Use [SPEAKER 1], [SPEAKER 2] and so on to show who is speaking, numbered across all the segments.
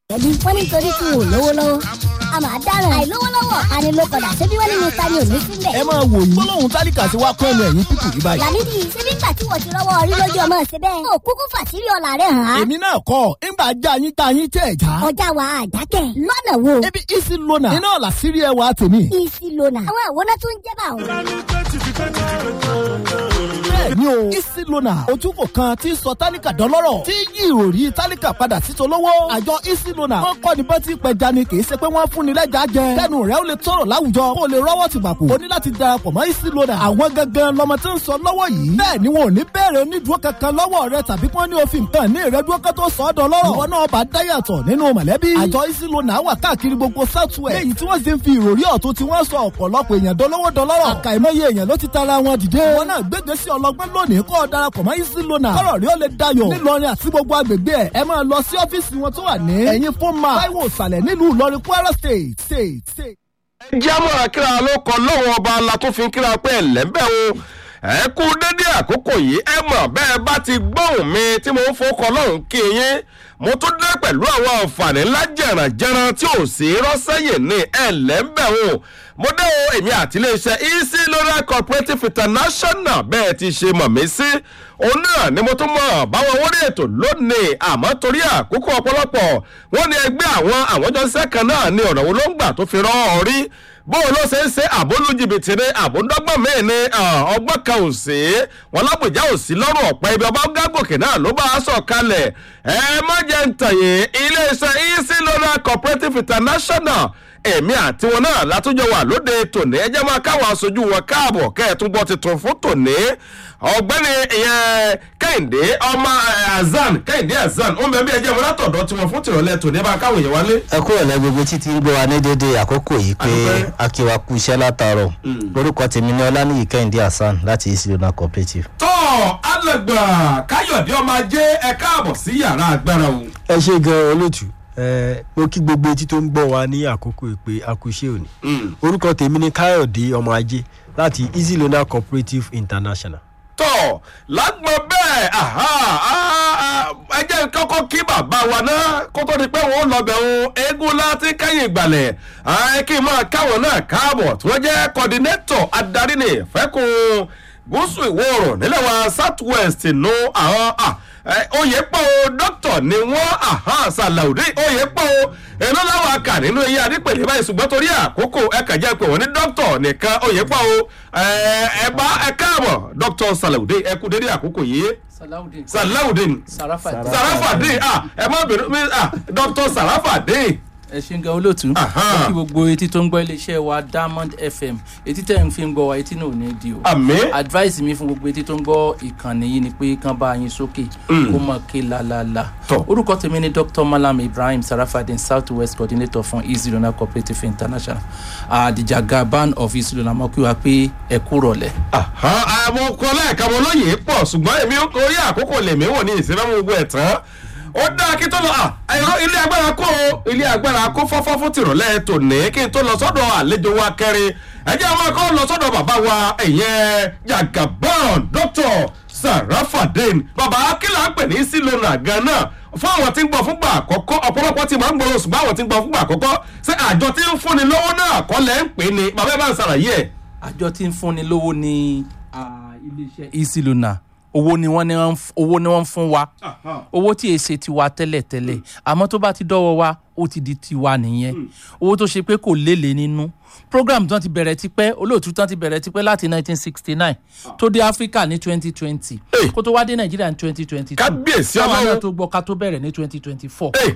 [SPEAKER 1] ẹbí wọn nítorí tí wọn ò lówó lọ́wọ́ a máa dáràn àìlówó lọ́wọ́ anilókọ̀dà ṣébí wọ́n ní mr ni ò ní sílẹ̀.
[SPEAKER 2] ẹ máa wò yín gbólóhùn tálíkà sí wa kọ́ ẹnu ẹ̀yìn pípù yìí báyìí.
[SPEAKER 1] làmídì ṣébí ńgbà tí wọ́n ti rọ́wọ́ orí lójú ọmọ ṣe bẹ́ẹ̀. o kúkú fàṣírí ọ̀la rẹ̀ hàn án.
[SPEAKER 2] èmi náà kọ́ ńgbà já yín tá yín tẹ̀ já.
[SPEAKER 1] ọjà wa àjákẹ́ lọ́nà wo.
[SPEAKER 2] ebi isi lona iná làṣírí ẹwà tèmi.
[SPEAKER 1] isi lona àwọn àwòrán tó ń jẹ́ bá òun.
[SPEAKER 2] bẹ́ẹ̀ni o isi lona ojúkò kan tí ń sọ tálíkà dọ́lọ́rọ̀ tí yí ìròrí tálíkà padà sí tolówó. àjọ isi lona wọn kọ́ ni bọ́tí pẹja ni kì í ṣe pé wọ́n fún ni lẹ́jà jẹ. kẹ́nu rẹ̀ ó lè tọrọ láwùjọ kó o lè rọ́wọ́ ti gbàpò. o ní láti darapọ̀ mọ́ isi lona. àwọn gangan lọmọ tí ń sọ lọ́wọ́ yìí. bẹ́ẹ̀ ni wọn ò ní bẹ̀rẹ̀ onídùúró kankan lọ́wọ́ rẹ tàbí kí wọ́n ní òfin kan ní ìrẹ́dúró kan tó sọ ọ́ dọ́lọ́rọ̀. ìwọ náà bá dáyàtọ̀ nínú mọ̀lẹ́bí. àjọ isi lona wà káàkiri gbogbo southwest. léyìí tí wọ́n sì ń fi ìròrí ọ̀tún tí wọ́n sọ ọ̀pọ̀lọpọ̀ èèyàn dọ́lọ́wọ́ dọ́lọ́rọ̀. àkàìmọye èèyàn ló ti tara wọn dìde. wọn náà gbégbé sí ọlọgbọ́n lónìí kọ́ ọ darapọ̀ mọ́ isi lona. kọ́rọ̀ rí ó lè dayọ̀. nílọrin àti gbogbo agbègbè ẹ̀ ẹ máa lọ sí ọ́fíìsì wọn tó wà ní. ẹ̀yin fún ma táíwò ìsàlẹ̀ nílùú ìlọrin kwara state state state.
[SPEAKER 3] jámọ̀ra kíra ló kọ lọ́wọ́ ọba la tó fi kíra pé ẹ̀lẹ́bẹ̀ o ẹ kú dédé àkókò yìí ẹ mọ̀ bẹ́ẹ̀ bá ti gbóhùn mi tí mo ń fọkọ lọ́hùn kí yín mo tún dé pẹ̀lú àwọn àǹfààní ńlá jẹ̀rànjẹ̀ràn tí ò sí rọ́sẹ́yìn ní ẹ̀lẹ́bẹ̀ o mo dé o èmi àti iléeṣẹ́ easy lora cooperative international bẹ́ẹ̀ ti ṣe mọ̀ mí sí òun náà ni mo tún mọ̀ báwọn wọlé ètò lónìí àmọ́ torí àkókò ọ̀pọ̀lọpọ̀ wọ́n ní ẹgbẹ́ àwọn àwọn jọ́sẹ́ kan náà ní ọ̀nà wo ló ń gbà tó fi rán ọ rí bóun ló ṣe ń ṣe àbólú jìbìtì ni àbóńdọ́gbọ̀n míì ni ọgbọ́n kan ò sí wọn lábùjá ò sí lọ́rùn ọ̀pẹ ibi ọba gágòkè náà ló bá a sọ̀ kalẹ̀ ẹ má jẹ́ ń tàyè iléeṣẹ́ easy lora cooperative international èmi àti wọn náà látúnjọ wà lóde tòní ẹjẹ máa káwọn aṣojú wọn káàbọ̀ kẹ́ẹ̀tún gbọ́ tuntun fún tòní ọ̀gbẹ́ni ìyẹn kẹ́hìndé ọmọ azan kẹ́hìndé azan ó ń bẹ bí ẹjẹ wọn látọ̀dọ̀ tiwọn fún tìrọ̀lẹ́ tòní ẹ bá káwọn èèyàn wálé.
[SPEAKER 4] ẹ kúrò lẹ gbogbo títí gbé wa ní dédé àkókò yìí pé
[SPEAKER 3] Adúpẹ́.
[SPEAKER 4] akíwa kú iṣẹ́ látàárọ̀ lórúkọ tèmi ní ọlánìyí kẹ́hìndé hasan láti isilona cooperative.
[SPEAKER 3] tọ́ alàgbà káyọ̀dé ọmọ ajé ẹ káàbọ̀ sí yàrá agbára o.
[SPEAKER 5] ẹ ṣe gan olóòtú ẹ mo kí gbogbo etí tó ń gbọ́ wa ní àkókò ìpè àkùṣe òní orúkọ tèmi ní káyọ̀dé ọmọ ajé láti easy loan cooperative international.
[SPEAKER 3] tọ́ lágbọ́n bẹ́ẹ̀ aha, ah, ẹ jẹ́ kọ́kọ́ kí bàbá wa náà kó tó di pé wọ́n lọ bẹ̀ ń eégún láti kẹ́yìn ìgbàlẹ̀ ẹ kí n máa káwọn náà káàbọ̀ tí wọ́n jẹ́ coordinator adarí ní fẹ́kùn gúúsù ìwọ̀ oòrùn nílẹ̀ wa south west nù àwọn ah, ẹ, oyè pọ̀ o dókítà ni wọ́n aha, sàlàudé oyè pọ̀ o èló láwọn akà nínú iye adípèlé báyìí ṣùgbọ́n torí àkókò ẹ kàn jẹ́ pé wọ́n ní dókítà nìkan oyè pọ̀ o ẹ ẹ bá ẹ káàbọ̀ dókítà sàlàudé ẹ kú dédé àkókò yìí
[SPEAKER 6] Salaudeen.
[SPEAKER 3] sàlàudé
[SPEAKER 6] Sarafat.
[SPEAKER 3] sàràfàdé ah ẹ má bèrè mi ah dókítà sàràfàdé
[SPEAKER 6] ẹ ṣe ń gan olóòtú.
[SPEAKER 3] Aha.
[SPEAKER 6] mo kí gbogbo etí tó ń gbọ́ iléeṣẹ́ wa diamond fm etí tẹ̀ ń fi ń gbọ́ wa etí náà ò ní di o.
[SPEAKER 3] àmì
[SPEAKER 6] advice mi fún gbogbo etí tó ń gbọ́ ìkànnì yìí ni pé kán bá yín sókè kó mọ̀ ké lalala.
[SPEAKER 3] Tọ́.
[SPEAKER 6] orúkọ tèmi ni dr malam ibrahim sarafadin south west coordinator fún easy lona cooperative international àdìjà gaban of easy lona mo kí wa pé ẹ kú rọ̀lẹ́.
[SPEAKER 3] àwọn ọkọ lẹ́ẹ̀ka mo lóye pọ̀ ṣùgbọ́n èmi orí àkókò lèmi wò ní ìsinmi gbogbo ẹ̀ tán ó dáa kí tó lọ à ẹ̀rọ ilé agbára kó o ilé agbára kó fọ́fọ́ fún tìrọ̀lẹ́ tòní kí n tó lọ sọ́dọ̀ àlejò wa kẹrin ẹ jẹ́ àwọn akọ́ lọ sọ́dọ̀ bàbá wa ìyẹn jagaban dr sarafadin bàbá akílà ń pè ní sílónà gan-an fún àwọn tí ń gbọ́ fúngbà àkọ́kọ́ ọ̀pọ̀lọpọ̀ tí máa ń gbọ́rọ̀ ṣùgbọ́n àwọn tí ń gbọ́ fúngbà àkọ́kọ́ ṣé àjọ tí ń fúnni lọ́wọ́ náà kọ́ lẹ́ ń pè ní bàbá ẹ bá ń ṣàlàyé ẹ̀.
[SPEAKER 6] àjọ tí ń fúnni lówó ní ah, iléeṣẹ́ easy lona owó ni wọ́n ní wọ́n ń f- owó ni wọ́n ń fún wa owó tí èsè tiwa tẹ́lẹ̀ tẹ́lẹ̀ àmọ́ tó bá ti dọ́wọ́ wa ó ti di tiwa nìyẹn owó tó ṣe pé kò lélẹ̀ nínú program tán ti bẹ̀rẹ̀ tipẹ́ olóòtú tán ti bẹ̀rẹ̀ tipẹ́ láti 1969 tó dé africa ní 2020
[SPEAKER 3] Hey.
[SPEAKER 6] kó tó wá dé nàìjíríà ní 2022
[SPEAKER 3] Kábíyèsí
[SPEAKER 6] káwa
[SPEAKER 3] Ọlọ́run.
[SPEAKER 6] náà tó gbọ́ ká tó bẹ̀rẹ̀ ní 2024
[SPEAKER 3] Hey,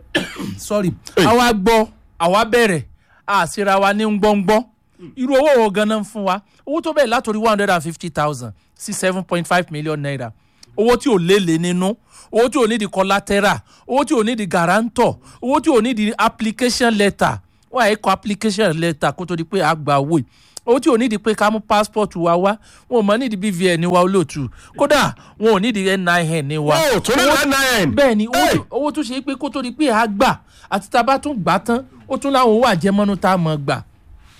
[SPEAKER 6] sorry àwa gbọ́ àwa bẹ̀rẹ̀ àṣírà wa ní gbọ́ngbọ́n irú owó wo ganan fún wa owó tó bẹ̀rẹ̀ látòrí one hundred and fifty thousand sí seven point five million naira owó tí ò lélẹ̀ nínú owó tí ò ní di collateral owó tí ò ní di guarantor owó tí ò ní di application letter wọ́n àyè kọ application letter kó tó di pé a gba owó yìí owó tí ò ní di pé ká mú passport wa wá wọn ò mọ ní di bvn wa olóòtú kódà wọn ò ní di nin ní wa
[SPEAKER 3] Wọn ò tún ní NIN.
[SPEAKER 6] bẹ́ẹ̀ ni owó
[SPEAKER 3] Hey!
[SPEAKER 6] tó- owó tó ṣe é pé kó tó di pé a gbà àti tá a bá tún gbà tán ó tún láwọn owó àjẹmọ́nú tá a mọ̀ gbà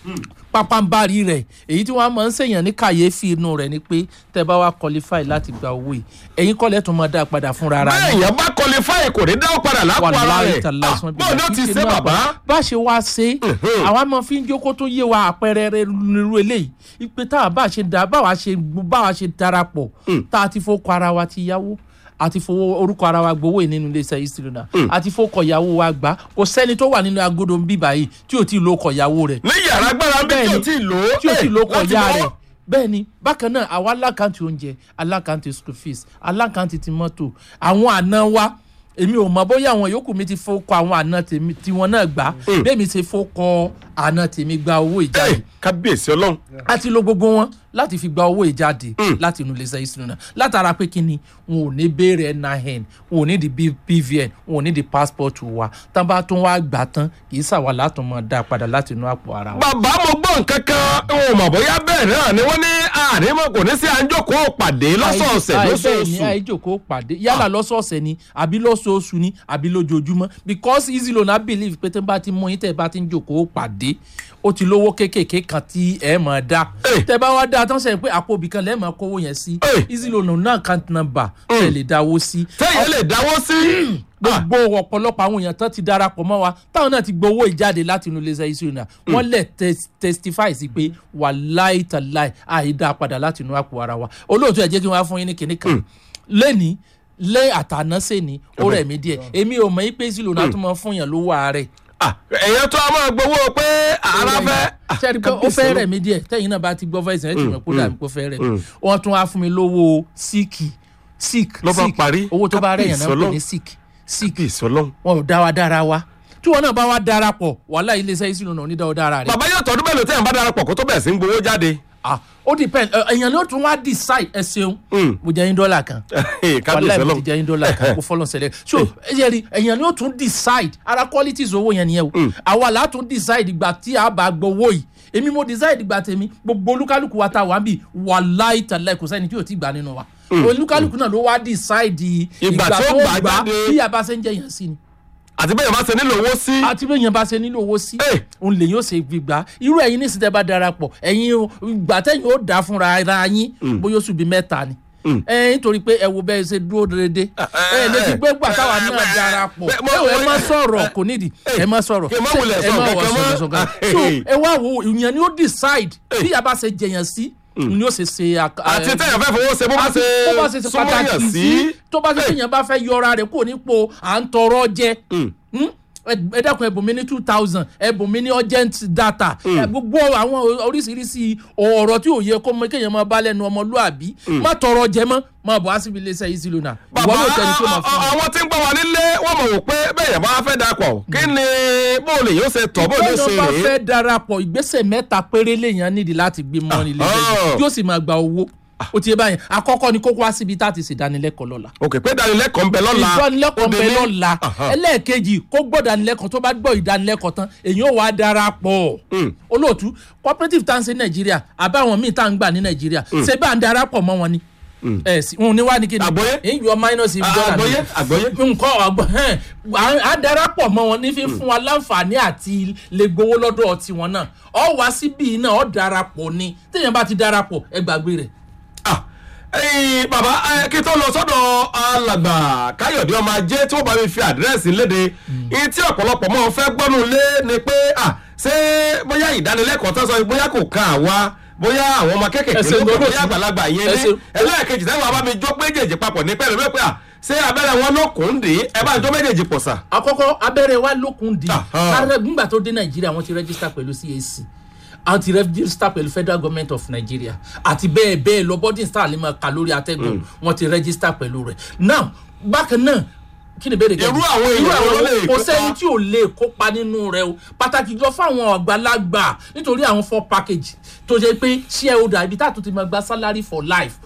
[SPEAKER 6] pápánbárì rẹ̀ èyí tí wọ́n máa ń ṣèyàn ní kàyéfì inú rẹ̀ ni pé tẹ́ bá wá qualify láti gba owó yìí ẹ̀yin kọ́lẹ̀ tó máa dá padà fúnra ara
[SPEAKER 3] bẹ́ẹ̀
[SPEAKER 6] yín
[SPEAKER 3] yẹn bá qualify kò ní dáwọ́ padà lápò ara
[SPEAKER 6] wàláhì
[SPEAKER 3] rẹ̀
[SPEAKER 6] tàláhì sọ́n
[SPEAKER 3] báwo ni ó ti ṣe bàbá.
[SPEAKER 6] bá a ṣe wá ṣe àwa máa fi ń jókòó tó yé wa àpẹẹrẹ rẹ nírú eléyìí ipe tá a bá ṣe dá báwa ṣe báwa ṣe darapọ̀ tá a ti fowó ara wa ti yáwó àti fowó orúkọ ara wa gbowó yìí nínú iléeṣẹ́ ìṣirò náà àti fowó ìyàwó wa gbà kò sẹ́ni tó wà nínú agodo ń bíbá yìí tí ò tí ì lóko ìyàwó rẹ̀
[SPEAKER 3] ní yàrá agbára bí tí o ti lò ó
[SPEAKER 6] tí o ti
[SPEAKER 3] eh,
[SPEAKER 6] lo
[SPEAKER 3] láti
[SPEAKER 6] kọjá
[SPEAKER 3] bọ́.
[SPEAKER 6] rẹ̀ bẹ́ẹ̀ ni bákan náà àwa alákàntì oúnjẹ alákàntì school fees alákàntì ti mọ́tò àwọn àna wa èmi ò mọ bóyá àwọn yòókù mi ti fowókọ àwọn àna tèmi tiwọn náà gbà bẹ́ẹ̀ mi ti fowókọ àna tèmi gba owó ìjáde
[SPEAKER 3] Eh, kábíyèsí ọlọ́run
[SPEAKER 6] a ti lo gbogbo wọn láti fi gba owó ìjáde láti inú iléeṣẹ́ ìṣúná náà látara pé kí ni wọn ò ní béèrè nin wọn ò ní di B- pvn wọn ò ní di passport wa tán bá tún wá gbà tán kì í ṣàwà látún mọ́ dá padà láti inú àpò ara wa.
[SPEAKER 3] bàbá mo gbọ́ nǹkan kan n ò mọ̀ bóyá bẹ́ẹ̀ náà ni wọ́n ní àrímọ̀ kò ní sí àńjòkó pàdé lọ́sọ̀ọ̀sẹ̀
[SPEAKER 6] Àì- àì bẹ́ẹ̀
[SPEAKER 3] lóṣooṣù
[SPEAKER 6] ni àìjòkó pàdé yálà lọ́sọ̀ọ̀sẹ̀ ni àbí lọ́sọ̀ọ̀sù ni àbí lójoojúmọ́ because easy loan i believe pé tẹ́ bá ti mú yín tẹ́ bá ti ń jòkó pàdé ó ti lówó kéékèèké kan tí ẹ mọ̀ dá
[SPEAKER 3] Eh.
[SPEAKER 6] tẹ́ bá wá dá tán sẹ́yìn pé àpò ibì kan lẹ́ẹ̀mọ̀ kówó yẹn sí
[SPEAKER 3] Eh.
[SPEAKER 6] easy loan náà account number tẹ́ lè dáwó sí
[SPEAKER 3] tẹ́yìn lè dáwọ́ sí.
[SPEAKER 6] gbogbo ọ̀pọ̀lọpọ̀ àwọn èèyàn tán ti darapọ̀ mọ́ wa táwọn náà ti gbowó ìjáde láti inú iléeṣẹ́ iṣu náà wọ́n lè tes- testify sí pé wà láì tàláì àìdá padà láti inú àpò ara wa olóòtú ẹ̀ jẹ́ kí wọ́n á fún yín ní kinní kan lẹ́ni lé àtànásẹ́ ni ó rẹ̀ mí díẹ̀ èmi ò mọ̀ pé iṣu náà tún máa fún yàn lówó ààrẹ
[SPEAKER 3] Ah, èèyàn tó a máa gbowó pé ara fẹ́. Ah,
[SPEAKER 6] sẹ́ni pé ó
[SPEAKER 3] kábíyèsí
[SPEAKER 6] fẹ́
[SPEAKER 3] ọlọ́run.
[SPEAKER 6] rẹ̀ mí díẹ̀ tẹ́yìn náà bá ti gbọ́ fẹ́ ìsìn ẹ̀ tì mọ̀ kó dàbí kó fẹ́ rẹ̀ mí wọ́n tún wá fún mi lówó síìkì síìkì
[SPEAKER 3] Ló bá parí.
[SPEAKER 6] owó tó bá rẹ̀ yàn náà ń pè
[SPEAKER 3] Kábíyèsí
[SPEAKER 6] ní síìkì síìkì
[SPEAKER 3] kábíyèsí ọlọ́run.
[SPEAKER 6] wọn ò dá wa dára wa tí wọn náà bá wa darapọ̀ wàhálà iléeṣẹ́ ìṣúná náà onídàá dára rẹ̀
[SPEAKER 3] bàbá yóò tọdún mélòó tẹ́yìn bá darapọ̀ kó tó bẹ̀rẹ̀ sí ń gbowó jáde.
[SPEAKER 6] ah ó depend ẹ, èèyàn ló tún wá decide ẹ ṣeun mo jẹ yín dọ́là kan
[SPEAKER 3] kábíyèsí
[SPEAKER 6] wàhálà mi
[SPEAKER 3] ọlọ́run.
[SPEAKER 6] ti jẹ yín dọ́là kan kó fọlọ́n sẹlẹ̀ so ẹ jẹ́ rí èèyàn ló tún decide ara qualities owó yẹn nìyẹn o àwa là á tún decide ìgbà tí a bá gbowó yìí èmi mo decide ìgbà tèmi gbogbo olúkálùkù wa ta wà ń bì wàláì tàlẹ́ kò sẹ́ni tí ò tí gbà nínú wa olúkálùkù náà ló wá decide
[SPEAKER 3] Ìgbà tó gbà jáde.
[SPEAKER 6] bí a bá ṣe ń jẹ yẹn sí ni
[SPEAKER 3] àti bẹ́ẹ̀ bá ṣe nílò owó sí.
[SPEAKER 6] àti bí èèyàn bá ṣe nílò owó sí
[SPEAKER 3] Eh.
[SPEAKER 6] òun lè yóò ṣe gbígbà irú ẹ̀yin ní ìsìtẹ́ bá darapọ̀ ẹ̀yin o, ìgbà tẹ̀yìn ó dá fúnra ara yín bóyá oṣù bíi mẹ́ta ni ẹ nítorí pé ẹ wo bẹ́ẹ̀ ṣe dúró déédéé ẹ lè ti gbé gbà táwa náà
[SPEAKER 3] eh,
[SPEAKER 6] darapọ̀
[SPEAKER 3] eh, mo-
[SPEAKER 6] ẹ wò, ẹ má
[SPEAKER 3] mo-
[SPEAKER 6] sọ̀rọ̀ kò nídìí ẹ má sọ̀rọ̀
[SPEAKER 3] kí n má
[SPEAKER 6] Ṣé
[SPEAKER 3] wulẹ̀
[SPEAKER 6] ẹ
[SPEAKER 3] sọ
[SPEAKER 6] má
[SPEAKER 3] nǹkan
[SPEAKER 6] wọ
[SPEAKER 3] kan mọ́?
[SPEAKER 6] sọ̀rọ̀ sọ̀rọ̀ so ẹ wá wo ìyẹn ni ó decide bí a bá ṣe jẹyàn sí ni ó ṣe ṣe àk-
[SPEAKER 3] àti
[SPEAKER 6] ẹ,
[SPEAKER 3] tẹ́yìn fẹ́ fowó ṣe bó bá
[SPEAKER 6] àti
[SPEAKER 3] ṣe
[SPEAKER 6] tó bá ṣe ṣe
[SPEAKER 3] súnmọ́
[SPEAKER 6] pàtàkì
[SPEAKER 3] yàn
[SPEAKER 6] sí
[SPEAKER 3] sí.
[SPEAKER 6] tó bá ṣe ṣe yẹn bá fẹ́ yọra rẹ̀ kúrò nípò à ń tọrọ jẹ Hmm? ẹ ẹ dákun ẹbùn mi ní two thousand ẹbùn mi ní urgent data ẹ gbogbo àwọn oríṣiríṣi ọ̀rọ̀ tí ò yẹ kó mọ kéèyàn máa bá lẹ́nu ọmọlúàbí má tọrọ jẹ mọ́ má bọ̀ á síbi iléeṣẹ́ yìí sí lónà ìwọ
[SPEAKER 3] bàbá
[SPEAKER 6] ló tẹni tó máa fún mi.
[SPEAKER 3] àwọn tí ń gbọ́ wa nílé wọ́n mọ̀ wò pé bẹ́ẹ̀ yẹn bá fẹ́ darapọ̀ kí ni bóòlù yóò ṣe tọ̀ bóòlù yóò ṣe
[SPEAKER 6] ìgbésẹ̀ bá
[SPEAKER 3] rèé.
[SPEAKER 6] fẹ́ darapọ̀ ìgbésẹ̀ mẹ́ta péré lèèyàn nídìí láti gbé mọ́ nílé
[SPEAKER 3] Ah.
[SPEAKER 6] yóò sì máa gba owó ó ti yé báyìí àkọ́kọ́ ni kókó wá síbi tá a ti ṣèdánilẹ́kọ̀ọ́ lọ́la
[SPEAKER 3] òkè pé ìdánilẹ́kọ̀ọ́ ń bẹ lọ́la
[SPEAKER 6] ìdánilẹ́kọ̀ọ́ ń bẹ
[SPEAKER 3] Ó dé ní-
[SPEAKER 6] lọ́la
[SPEAKER 3] Aha.
[SPEAKER 6] ẹlẹ́ẹ̀kejì kó gbọ́ ìdánilẹ́kọ̀ọ́ tó bá gbọ́ ìdánilẹ́kọ̀ọ́ tán èyí ò wá darapọ̀ olóòtú cooperative tá à ń ṣe nàìjíríà àbáwọn míì tá à ń gbà ní nàìjíríà ṣé bá ń darapọ̀ mọ́ wọn ni ẹ sì wọn ní wá ní kí ni
[SPEAKER 3] Àgbọ́yé?
[SPEAKER 6] èyí yọ minus ibi dọ́là mi
[SPEAKER 3] àgbọ́yé àgbọ́yé.
[SPEAKER 6] nǹkan ọgbọ́n hẹ́n à- à darapọ̀ mọ́ wọn ní fífún wa láǹfààní àti lè gbowó lọ́dọ̀ tiwọn náà ọ wá síbí náà ọ darapọ̀ ni téèyàn bá ti darapọ̀ ẹ gbàgbé rẹ̀
[SPEAKER 3] Ah, ẹ̀yin bàbá ẹ, kí tó lọ sọ́dọ̀ alàgbà káyọ̀dé ọmọ ajé tí wọ́n bá mi fi àdírẹ́sì léde iye tí ọ̀pọ̀lọpọ̀ mọ́ fẹ́ gbọ́nú lé ni pé ah, ṣé bóyá ìdánilẹ́kọ̀ọ́ tó sọ bóyá kò kan àwa bóyá àwọn ọmọ kéékèèké
[SPEAKER 6] Ẹ ṣeun
[SPEAKER 3] ló kọ̀
[SPEAKER 6] lọ́dọ̀
[SPEAKER 3] bóyá
[SPEAKER 6] tí-
[SPEAKER 3] àgbàlagbà yẹn
[SPEAKER 6] ẹ
[SPEAKER 3] ní
[SPEAKER 6] ṣeun.
[SPEAKER 3] ẹlẹ́ẹ̀kejì táwọn bàbá mi jó méjèèjì papọ̀ ní pẹ́ẹ́lú pé ah, ṣé abẹ́rẹ́ wọn ló kùn ún dì í ẹ bá jó méjèèjì pọ̀ sà.
[SPEAKER 6] àkọ́kọ́ abẹ́rẹ́ wa lókun di
[SPEAKER 3] Aha.
[SPEAKER 6] ààrẹ nígbà tó dé nàìjíríà wọ́n ti rẹ́gísítà pẹ̀lú cac àwọn ti rẹ́gísítà pẹ̀lú federal government of nigeria àti bẹ́ẹ̀ bẹ́ẹ̀ lọ bọ́dún star lè máa kà lórí atẹ́gùn wọ́n ti rẹ́gísítà pẹ̀lú rẹ̀ now bákan náà kí ni ìbéèrè
[SPEAKER 3] Irú àwọn èèyàn wo ló lè
[SPEAKER 6] kò
[SPEAKER 3] kópa?
[SPEAKER 6] sẹ́ni tí ò lè kópa nínú rẹ̀ o pàtàkì jọ fún àwọn àgbàlagbà nítorí àwọn four package tó jẹ́ pé shareholder ibi tá a tún ti máa gba salary for life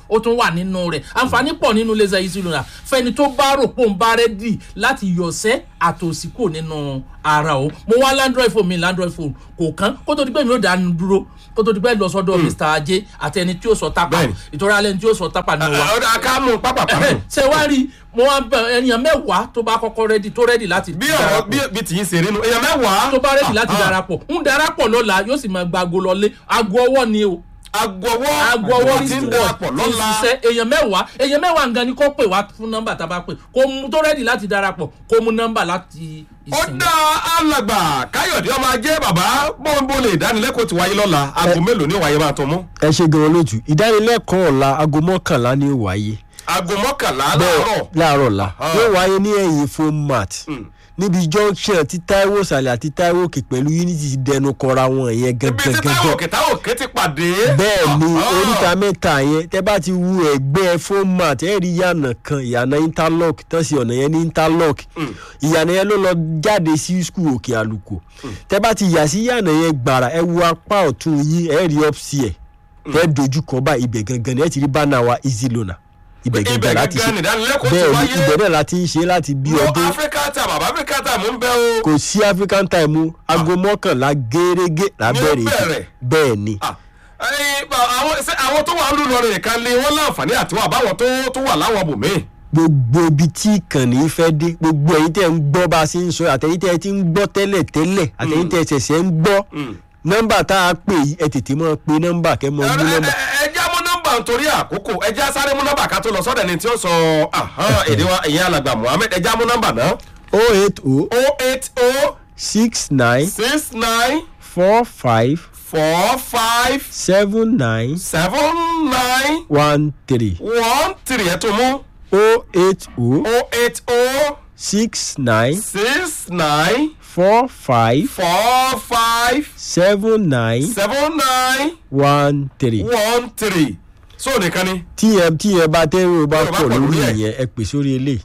[SPEAKER 6] ó tún wà nínú rẹ̀ àǹfààní pọ̀ nínú laser easy loaner fẹ́ni tó bá rò pé òun bá rẹ́dì láti yọ̀sẹ́ àtòsí kò nínú ara o mo wá landroid phone mi landroid phone kò kán kó tó di pé mi ò dánu dúró kó tó di pé lọ sọ́dọ̀ mr ajé àti ẹni tí ó sọ tápà
[SPEAKER 3] Bẹ́ẹ̀ni.
[SPEAKER 6] ìtọ́ra alẹ́ ni tí ó sọ tápà nínú wa
[SPEAKER 3] ọ̀dà ká mú pápá pápá.
[SPEAKER 6] ṣe wá rí mo wá bẹ ènìyàn mẹ́wàá tó bá kọ́kọ́ rẹ́dì tó rẹ́dì láti
[SPEAKER 3] bí ọ̀rọ̀ bí bí tìyín ṣe rí nu èèyàn mẹ́wàá.
[SPEAKER 6] tó bá rẹ́dì láti
[SPEAKER 3] Ah, ah.
[SPEAKER 6] darapọ̀ ń darapọ̀ lọ́la yóò sì máa gba aago lọlé aago ọwọ́ ni o
[SPEAKER 3] agbọwọ́
[SPEAKER 6] aago ọwọ́
[SPEAKER 3] tí ń darapọ̀ lọ́la.
[SPEAKER 6] ṣiṣẹ́ èèyàn mẹ́wàá èèyàn mẹ́wàá nǹkan ni kó pè wá fún nọ́mbà tá a bá pè kó mú tó rẹ́dì láti darapọ̀ kó mú nọ́mbà láti
[SPEAKER 3] ó
[SPEAKER 6] ìsìn.
[SPEAKER 3] dá alàgbà káyọ̀dé ọmọ ajé bàbá bọ́ńbó lè dánilẹ́kọ̀ọ́ ti wáyé lọ́la aago mélòó ni ó wáyé máa tó mú.
[SPEAKER 5] ẹ ṣe gan olóòtú ìdánilẹ́kọ̀ọ́ ọ̀la aago mọ́kànlá ni ó wáyé
[SPEAKER 3] aago mọ́kànlá
[SPEAKER 5] bẹ́ẹ̀
[SPEAKER 3] láàárọ̀.
[SPEAKER 5] láàárọ̀ la
[SPEAKER 3] Ah.
[SPEAKER 5] yóò wáyé ní ẹ̀yìn foam mat níbi junction tí taiwo sàlẹ̀ àti taiwo òkè pẹ̀lú unity ti dẹnu kọra wọn yẹn
[SPEAKER 3] ibi tí táwọn
[SPEAKER 5] gangan
[SPEAKER 3] òkè táwọn òkè ti pàdé.
[SPEAKER 5] bẹ́ẹ̀ ni
[SPEAKER 3] Ah, ah.
[SPEAKER 5] oríta mẹ́ta yẹn tẹ́ bá ti wu ẹ̀gbẹ́ foam mat ẹ̀ rí ìyànà kan ìyànà interlock tán sí ọ̀nà yẹn ní interlock ìyànà yẹn ló lọ jáde sí skul òkè àlùkò tẹ́ bá ti yà sí ìyànà yẹn gbàrà ẹ wo apá ọ̀tún yín ẹ̀ rí upstairs tẹ́ dojú kọ bá ibẹ̀ gangan ni ẹ ti rí bánà wa easy loaner ibẹ̀
[SPEAKER 3] ibẹ̀
[SPEAKER 5] gangan láti
[SPEAKER 3] gangan
[SPEAKER 5] ṣe
[SPEAKER 3] nìdánilẹ́kọ̀ọ́ ti
[SPEAKER 5] bẹ́ẹ̀ ni
[SPEAKER 3] wáyé.
[SPEAKER 5] ibẹ̀ náà láti ń ṣe láti bí
[SPEAKER 3] Lo
[SPEAKER 5] ọdún
[SPEAKER 3] africa time bàbá africa time ń bẹ o.
[SPEAKER 5] kò sí african time o aago mọ́kànlá gẹ́gẹ́ lábẹ́rẹ́
[SPEAKER 3] Ní ó bẹ̀rẹ̀.
[SPEAKER 5] bẹ́ẹ̀ ni
[SPEAKER 3] Ah, ẹyin, ba- àwọn ṣé àwọn tó wà ń lù lọrin nìkan ni wọ́n láǹfààní àti wà báwọn tó tó wà láwọn bòmíì.
[SPEAKER 5] gbogbo ibi tí ìkànnì fẹ́ dé gbogbo ẹ̀yin tẹ́ ń gbọ́ bá a ṣe ń sọ àtẹ̀yin tẹ́ ẹ ti ń gbọ́ tẹ́lẹ̀ tẹ́lẹ̀ àtẹ̀yin tẹ́ ẹ ṣẹ̀ṣẹ̀ ń gbọ́ nọ́mbà tá a pè yìí ẹ tètè mọ́ pe nọ́mbà kẹ́ mọ́ mú nọ́mbà
[SPEAKER 3] ẹjẹ́ mú nọ́mbà nítorí àkókò ẹjẹ́ sáré mú nọ́mbà ká tó lọ sọ́dọ̀ ẹni tí ó sọ ahán, èdè wa ìyẹn alàgbà muhammed ẹjẹ́ mú nọ́mbà náà.
[SPEAKER 5] o eight o
[SPEAKER 3] o eight o
[SPEAKER 5] six nine
[SPEAKER 3] six nine
[SPEAKER 5] four five
[SPEAKER 3] four five
[SPEAKER 5] seven nine
[SPEAKER 3] seven nine
[SPEAKER 5] one three
[SPEAKER 3] one three ẹ̀ tó mú
[SPEAKER 5] o eight o
[SPEAKER 3] o eight o
[SPEAKER 5] six nine
[SPEAKER 3] six nine
[SPEAKER 5] four five
[SPEAKER 3] four five
[SPEAKER 5] seven nine
[SPEAKER 3] seven nine
[SPEAKER 5] one three.
[SPEAKER 3] one three so nìkan ni
[SPEAKER 5] tíyẹn tíyẹn bá tẹ́rù bá
[SPEAKER 3] Tẹ́rù bá
[SPEAKER 5] pọ̀
[SPEAKER 3] pọ̀
[SPEAKER 5] lórí
[SPEAKER 3] lórí ẹ̀.
[SPEAKER 5] ìyẹn ẹ pè sórí ilé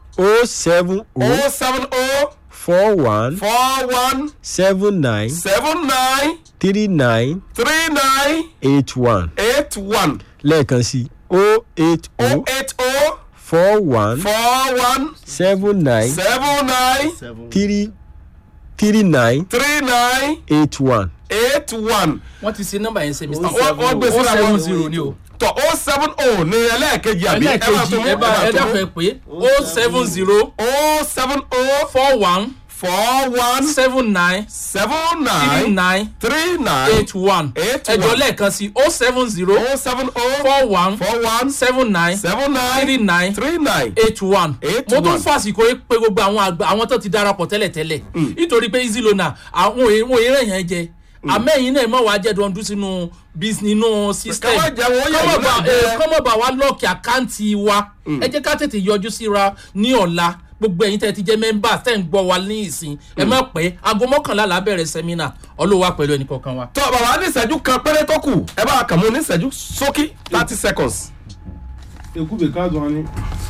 [SPEAKER 5] o seven o
[SPEAKER 3] o seven o
[SPEAKER 5] four one
[SPEAKER 3] four one
[SPEAKER 5] seven nine
[SPEAKER 3] seven nine
[SPEAKER 5] three nine
[SPEAKER 3] three nine
[SPEAKER 5] eight one
[SPEAKER 3] eight one
[SPEAKER 5] lẹ́ẹ̀kan sí o eight
[SPEAKER 3] o
[SPEAKER 5] o
[SPEAKER 3] eight o
[SPEAKER 5] four one
[SPEAKER 3] four one
[SPEAKER 5] seven nine
[SPEAKER 3] seven nine
[SPEAKER 5] three three nine
[SPEAKER 3] three nine
[SPEAKER 5] eight one.
[SPEAKER 3] eight one
[SPEAKER 6] wọ́n ti ṣe nọ́mbà yẹn ṣe mr
[SPEAKER 3] Wọ́n- wọ́n gbé síra
[SPEAKER 6] seven
[SPEAKER 3] wọn.
[SPEAKER 6] zero ni o
[SPEAKER 3] tọ o seven o ní ẹlẹ́ẹ̀kejì àbí ẹ máa tó
[SPEAKER 6] ẹlẹ́ẹ̀kejì
[SPEAKER 3] mú
[SPEAKER 6] ẹ bá ẹ
[SPEAKER 3] tó
[SPEAKER 6] dáfẹ́
[SPEAKER 3] mú
[SPEAKER 6] pé o seven zero
[SPEAKER 3] o seven o
[SPEAKER 6] four one
[SPEAKER 3] four one
[SPEAKER 6] seven nine
[SPEAKER 3] seven
[SPEAKER 6] three
[SPEAKER 3] nine
[SPEAKER 6] nine
[SPEAKER 3] three nine
[SPEAKER 6] eight one
[SPEAKER 3] Eight
[SPEAKER 6] ẹjọ
[SPEAKER 3] one.
[SPEAKER 6] lẹ́ẹ̀kan sí o seven zero
[SPEAKER 3] o seven o
[SPEAKER 6] four one
[SPEAKER 3] four one
[SPEAKER 6] seven nine
[SPEAKER 3] seven
[SPEAKER 6] three
[SPEAKER 3] nine
[SPEAKER 6] nine
[SPEAKER 3] three nine
[SPEAKER 6] eight one
[SPEAKER 3] Eight
[SPEAKER 6] mo tún
[SPEAKER 3] one.
[SPEAKER 6] fàsìkò yìí pé gbogbo àwọn àgbà àwọn tó ti darapọ̀ tẹ́lẹ̀tẹ́lẹ̀ nítorí pé easy loaner àwọn èèwọ̀n eré yẹn jẹ àmẹ́yìn náà mọ̀ wá jẹ́ dundun sínú bis nínú system
[SPEAKER 3] Káwá jẹ́ wọ́n yẹ̀
[SPEAKER 6] Kọ́mọ̀
[SPEAKER 3] yín náà
[SPEAKER 6] bá-
[SPEAKER 3] jẹ́.
[SPEAKER 6] eh, kọ́mọ̀ bá wa lọ́ọ̀kì àkáǹtì wa ẹ jẹ́ ká tètè yọjú síra ní ọ̀la gbogbo ẹ̀yin tẹ́ ti jẹ́ mẹ́mbà tẹ́ ń gbọ́ wa ní ìsìn ẹ má pẹ́ aago mọ́kànlá là á bẹ̀rẹ̀ sẹ́mínà ọlọ́wà pẹ̀lú ẹnì kọ̀ọ̀kan wa.
[SPEAKER 3] tọ bàbá ní ìṣẹ́jú kan péré tó kù ẹ bá kàn mú ní ìṣẹ́jú sókí thirty seconds.
[SPEAKER 7] ekube kazwani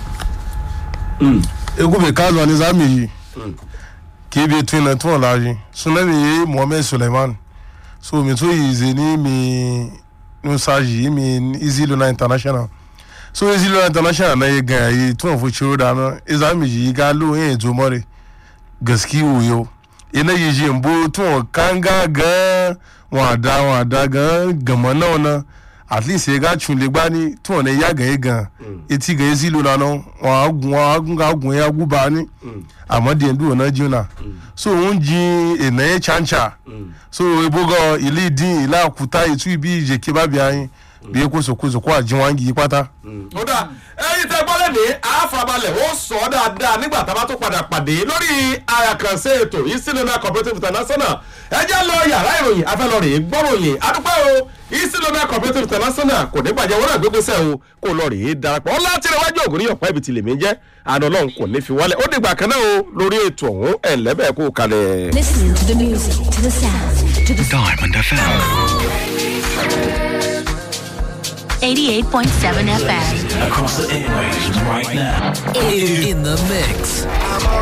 [SPEAKER 7] ekube kazwani zami yi kebe twina tun laji sunami ye mohammed suleiman so mi to yi ze ni mi nusaji mi easy lona international so easy lona international na ye gan yi tun fo ciro da na izami yi ga lo yin ezo more gaski wuyo ina yi ji mbo tun kanga gan wọn da wọn da gan gànmọ́ náà na at least ẹ ga tún lè gbá ní tí wọn lè yá gan yé gan etí gan yé sí ló lana wọn á gun wọn á gun ká gun yá gún bá ní àmọ́ díẹ̀ bí wọn náà jí náà so òun jí ènà yẹn chancha so ebogo ilé dín ilé àkúta ìtú ibi ìjèké bá bí ayin bí ẹ kóso kó àjíwáńgì yí pátá.
[SPEAKER 3] ó dà ẹyin tẹ gbọ́dọ̀ ní àfàbalẹ̀ ó sọ ọ́ dáadáa nígbà tá a bá tó padà pàdé lórí àkànṣe ètò yìí sinimá cooperative international ẹ jẹ́ lọ yàrá ìròyìn afẹ́lọ́rìn gbọ́ròyìn adúpẹ́ o yìí sinimá cooperative international kò ní bàjẹ́ wọ́n náà gbégbèsè o kò lọ rèé darapọ̀ ọ́ láti rẹ̀ wájú ògùn níyọ̀pá ibi tìlẹ̀ mi jẹ́ àná ọlọ́run kò ní fi wálẹ̀ ó dìgbà kan náà o lórí ètò ọ̀hún ẹ̀ lẹ́bẹ̀ẹ́ kó kalẹ̀.
[SPEAKER 8] Listening to the music, to the sound, to the
[SPEAKER 9] Diamond FM.
[SPEAKER 8] 88.7 FM.
[SPEAKER 9] Across the airwaves right now. In, in the mix.